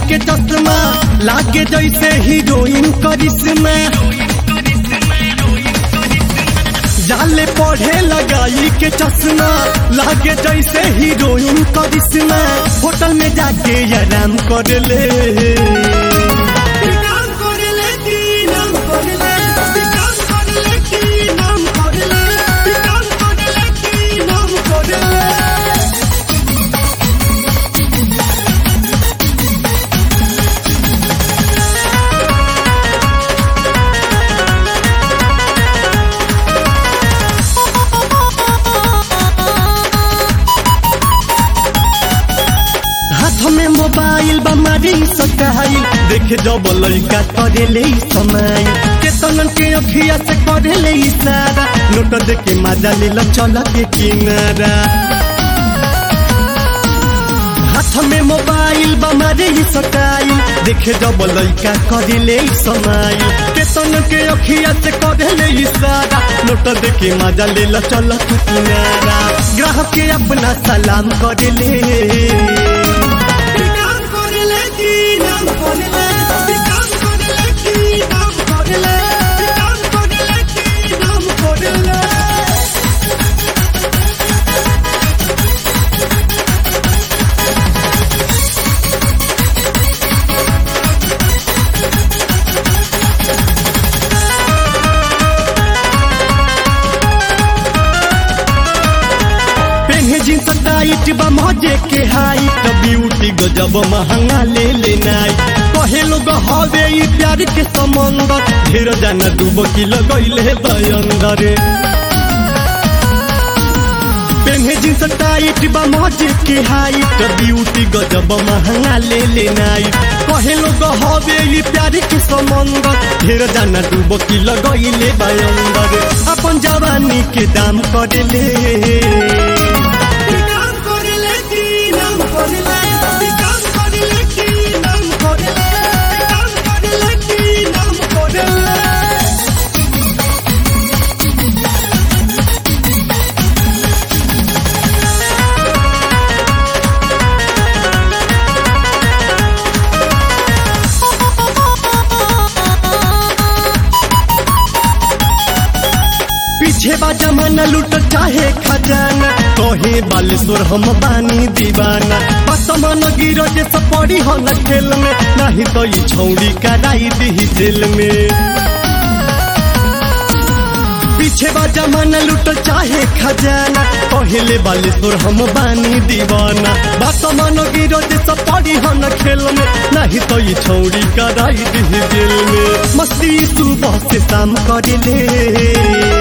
के चश्मा लागे जैसे हीरोइन करिश्मा जाले पढ़े लगाई के चश्मा लागे जैसे हीरोइन करिश्मा होटल में जाके आराम कर ले हाथ में मोबाइल बमारी सटाइल देखे जब लड़का करे ले समाइल केतन के अखिया से करे ले इशारा नोट दे के मजा ले लो चल के किनारा हाथ में मोबाइल बमारी सटाइल देखे जब लड़का करे ले समाइल केतन के अखिया से करे ले इशारा नोट दे के मजा ले लो चल के किनारा ग्राहक के अपना सलाम करे ले पेन्हे जींस टाइट बा मजे के हाइट ब्यूटी गजब महंगा ले लेनाई कहे लोग हवे ई प्यार के समंदर ढेर जाना डूब की लगैले बयंदर पेन्हे जींस टाइट बा मजे के हाइट ब्यूटी गजब महंगा ले लेनाई कहे लोग हवे ई प्यार के समंदर ढेर जाना डूब की लगैले बयंदर अपन जवानी के दाम कर ले पीछे बा जमाना लूट चाहे खजाना कहे बालेश्वर हम बानी दीवाना बसमान गिरो जे पड़ी हो न खेल में नहीं तो ये छौड़ी कराई दी जेल में पीछे बा जमाना लूट चाहे खजाना कहले बालेश्वर हम बानी दीवाना बसमान गिरो जे पड़ी हो न खेल में नहीं तो ये छौड़ी कराई दी जेल में मस्ती सुबह से शाम कर ले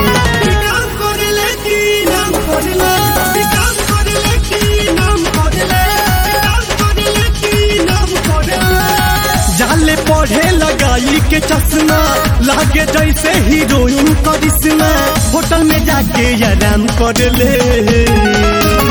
जाले पढ़े लगाई के चश्मा लागे जैसे हीरोइन करिश्मा होटल में जाके आराम कर ले